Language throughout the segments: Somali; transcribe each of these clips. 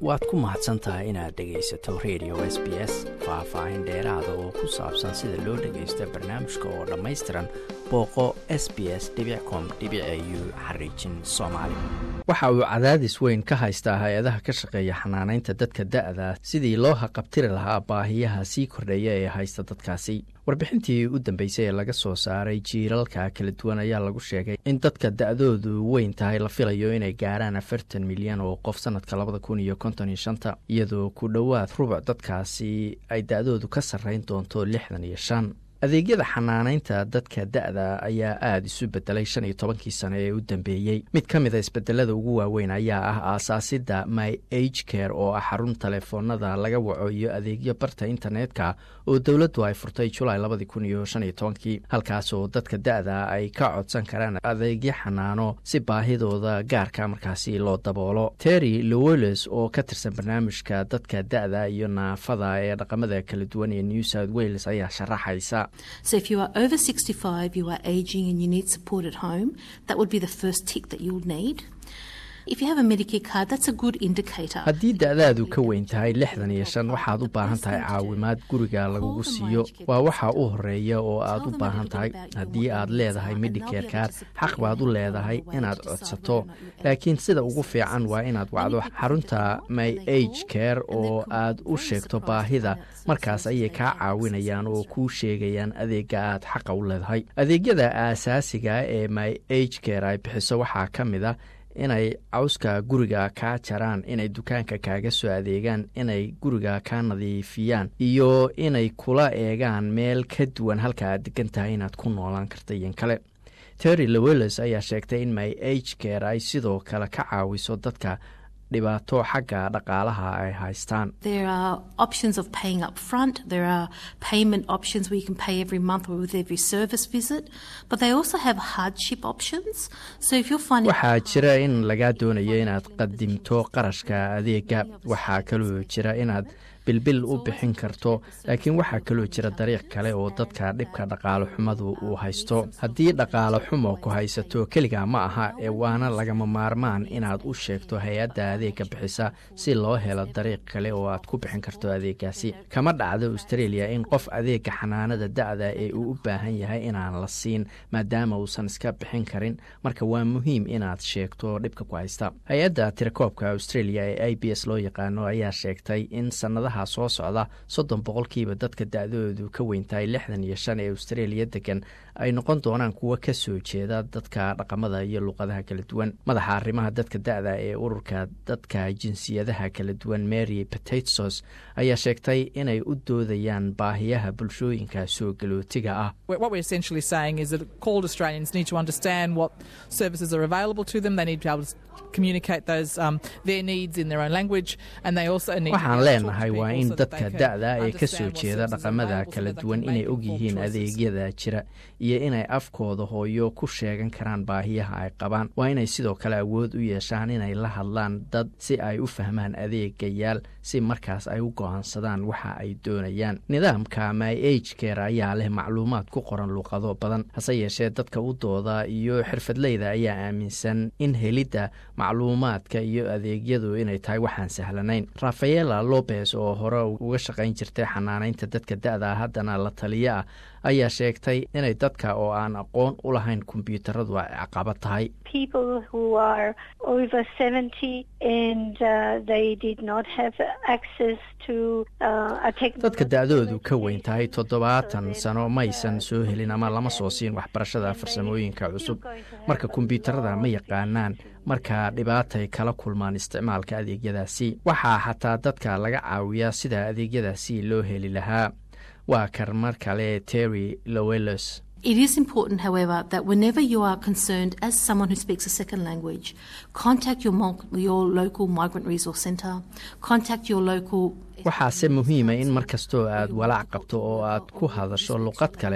waad ku mahadsan tahay inaad dhegaysato radio s b s faah-faahin dheeraada oo ku saabsan sida loo dhagaysto barnaamijka oo dhammaystiran booqo s b s com u xariijin soomaali waxa uu cadaadis weyn ka haystaa hay-adaha ka shaqeeya xanaanaynta dadka da-da sidii loo haqabtiri lahaa baahiyaha sii kordheeya ee haysta dadkaasi warbixintii u dambeysay ee laga soo saaray jiilalka kala duwan ayaa lagu sheegay in dadka da-doodu weyn tahay la filayo inay gaaraan afartan milyan oo qof sanadka labada kun iyo konton iyo shanta iyadoo ku dhowaad rubuc dadkaasi ay da-doodu ka sarreyn doonto lixdan iyo shan adeegyada xanaanaynta dadka da-da ayaa aada isu bedelay shan iyo tobankii sano ee u dambeeyey mid ka mid a isbedelada ugu waaweyn ayaa ah aasaasidda my age care oo ah xarun taleefoonada laga waco iyo adeegyo barta internetka oo dowladdu ay furtay julaay labadii kun iyo shan iyo tobankii halkaas oo dadka da-da ay ka codsan karaan adeegyo xanaano si baahidooda gaarka markaasi loo daboolo terry loweles oo ka tirsan barnaamijka dadka da-da iyo naafada ee dhaqamada kala duwan ee new south wales ayaa sharaxaysa So if you are over 65, you are aging and you need support at home, that would be the first tick that you'll need. If you have a Medicare card, that's a good indicator. haddii da-daadu ka weyn tahay lixdan iyo shan waxaad u baahan tahay caawimaad guriga lagugu siiyo waa waxa u horeeya oo aad u baahan tahay haddii aad leedahay medicare card xaq baad u leedahay inaad codsato laakiin sida ugu fiican waa inaad wacdo xarunta my age care oo aad u sheegto baahida markaas ayay kaa caawinayaan oo kuu sheegayaan adeega aad xaqa u leedahay adeegyada aasaasiga ee my age care ay bixiso waxaa ka mid a inay cawska guriga kaa jaraan inay dukaanka kaaga soo adeegaan inay guriga kaa nadiifiyaan iyo inay kula eegaan meel ka duwan halka aad degan tahay inaad ku noolaan karta iyon kale terry loweles ayaa sheegtay in my age care ay sidoo kale ka caawiso dadka dhibaato xagga dhaqaalaha ay haystaan There are options of paying up front. There are payment options where you can pay every month or with every service visit. But they also have hardship options. So if you're finding waxaa jira in lagaa doonayo inaad qadimto qarashka adeega waxaa kaloo jira inaad bilbil u bixin karto laakiin waxaa kaloo jira dariiq kale oo dadka dhibka dhaqaalo xumadu uu haysto haddii dhaqaalo xumo ku haysato keligaa ma aha ee waana lagama maarmaan inaad u sheegto hay-adda adeega bixisa si loo helo dariiq kale oo aad ku bixin karto adeegaasi kama dhacdo australia in qof adeega xanaanada da-da ee uu u baahan yahay inaan la siin maadaama uusan iska bixin karin marka waa muhiim inaad sheegto dhibka ku haysta hay-adda tirakoobka australia ee i b s loo yaqaano ayaa sheegtay in sanadaha soo socda soddon boqolkiiba dadka da-doodu ka weyntahay lixdan iyo shan ee australia degan ay noqon doonaan kuwo ka soo jeeda dadka dhaqamada iyo luqadaha kala duwan madaxa arrimaha dadka da-da ee ururka dadka jinsiyadaha kala duwan mary patatsos ayaa sheegtay inay u doodayaan baahiyaha bulshooyinka soo galootiga ah What we're essentially saying is that called Australians need to understand what services are available to them. They need to be able to communicate those um, their needs in their own language, and they also need. waxaan to be able to talk leenahay to waa people in so that dadka they can da-da ee ka soo understand what jeeda services are dhaqamada available so kala that they duwan can inay make og informed yihiin choices. adeegyada jira iyo inay afkooda hooyo ku sheegan karaan baahiyaha ay qabaan waa inay sidoo kale awood u yeeshaan inay la hadlaan dad si ay u fahmaan adeegayaal si markaas ay u go-aansadaan waxa ay doonayaan nidaamka my age care ayaa leh macluumaad ku qoran luuqado badan hase yeeshee dadka u dooda iyo xirfadleyda ayaa aaminsan in helidda macluumaadka iyo adeegyadu inay tahay waxaan sahlanayn rafaela lopez oo hore uga shaqayn jirtay xanaanaynta dadka da-da haddana la taliyo ah ayaa sheegtay inay dadka oo aan aqoon u lahayn kombyuutaradu ay caqabad tahay people who are over 70 and uh, they did not have access to uh, a technical dadka da-doodu ka weyn tahay toddobaatan sano maysan soo helin ama lama soo siin waxbarashada farsamooyinka cusub marka kombyuutarada ma yaqaanaan marka dhibaatay kala kulmaan isticmaalka adeegyadaasi waxaa xataa dadka laga caawiyaa sida adeegyadaasi loo heli lahaa waa kar mar kale terry lowelos It is important, however, that whenever you are concerned as someone who speaks a second language, contact your, mul- your local migrant resource centre, contact your local. waxaase muhiima in mar kastoo aad walaac qabto oo aad ku hadasho luqad kale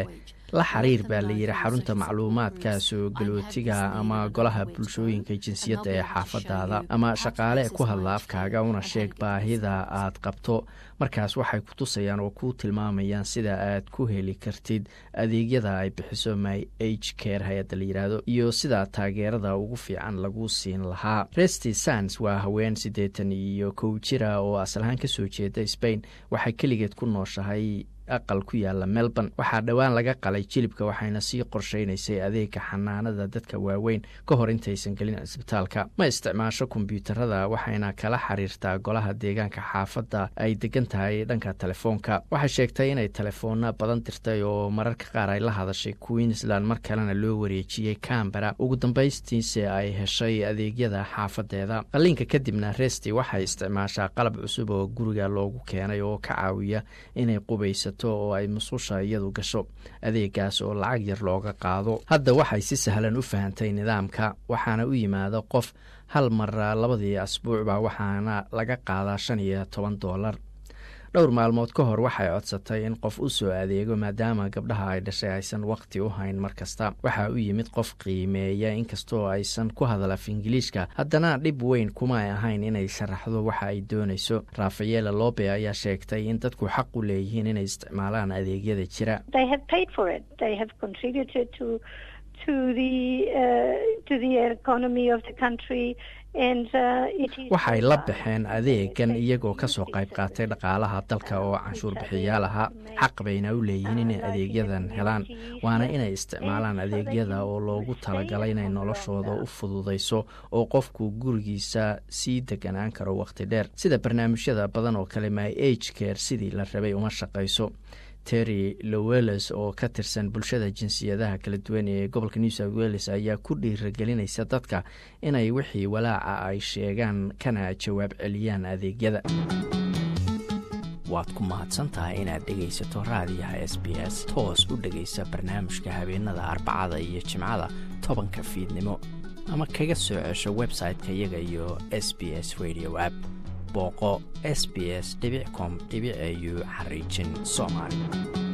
la xiriir baa la yidhi xarunta macluumaadka soo galootiga ama golaha bulshooyinka jinsiyadda ee xaafadaada ama shaqaale ku hadla afkaaga una sheeg baahida aad qabto markaas waxay ku tusayaan oo ku tilmaamayaan sida aad ku heli kartid adeegyada ay bixiso my h care hay-adda la yidhaahdo iyo sida taageerada ugu fiican lagu siin lahaa resty sans waa haween siddeetan iyo kow jira oo asalahaan ka soo jeeda spain waxay keligeed ku nooshahay aqal ku yaala melbourne waxaa dhowaan laga qalay jilibka waxayna sii qorsheynaysay adeega xanaanada dadka waaweyn ka hor intaysan gelin cisbitaalka ma isticmaasho kombyuutarada waxayna kala xiriirtaa golaha deegaanka xaafadda ay degan tahay dhanka telefoonka waxay sheegtay inay telefoona badan dirtay oo mararka qaar ay la hadashay queensland mar kalena loo wareejiyey cambera ugu dambaystiise ay heshay adeegyada xaafadeeda qalliinka kadibna resti waxay isticmaashaa qalab cusub oo guriga loogu keenay oo ka caawiya inay qubaysa oo ay musqusha iyadu gasho adeegaas oo lacag yar looga qaado hadda waxay si sahlan u fahantay nidaamka waxaana u yimaada qof hal mar labadii asbuucba waxaana laga qaadaa shan iyo toban doolar dhowr maalmood ka hor waxay codsatay in qof u soo adeego maadaama gabdhaha ay dhashay aysan waqti u hayn mar kasta waxaa u yimid qof qiimeeya inkastoo aysan ku hadal af ingiliishka haddana dhib weyn kuma ay ahayn inay sharaxdo waxa ay doonayso rafaela lobe ayaa sheegtay in dadku xaq u leeyihiin inay isticmaalaan adeegyada jira waxay la baxeen adeegan iyagoo kasoo qayb qaatay dhaqaalaha dalka oo canshuur bixiyaal ahaa xaq bayna u leeyihiin inay adeegyadan helaan waana inay isticmaalaan adeegyada oo loogu talagalay inay noloshooda u fududayso oo qofku gurigiisa sii deganaan karo wakhti dheer sida barnaamijyada badan oo kale my age care sidii la rabay uma shaqayso terry loweles oo ka tirsan bulshada jinsiyadaha kala duwan ee gobolka new south wales ayaa ku dhiiragelinaysa dadka inay wixii walaaca ay sheegaan kana jawaab celiyaan adeegyada waad ku mahadsantahay inaad dhegaysato raadiyaha s b s toos u dhegaysa barnaamijka habeenada arbacada iyo jimcada tobanka fiidnimo ama kaga soo cesho website-ka iyaga iyo s b s radio app booqo s b s com au xariijin soomaali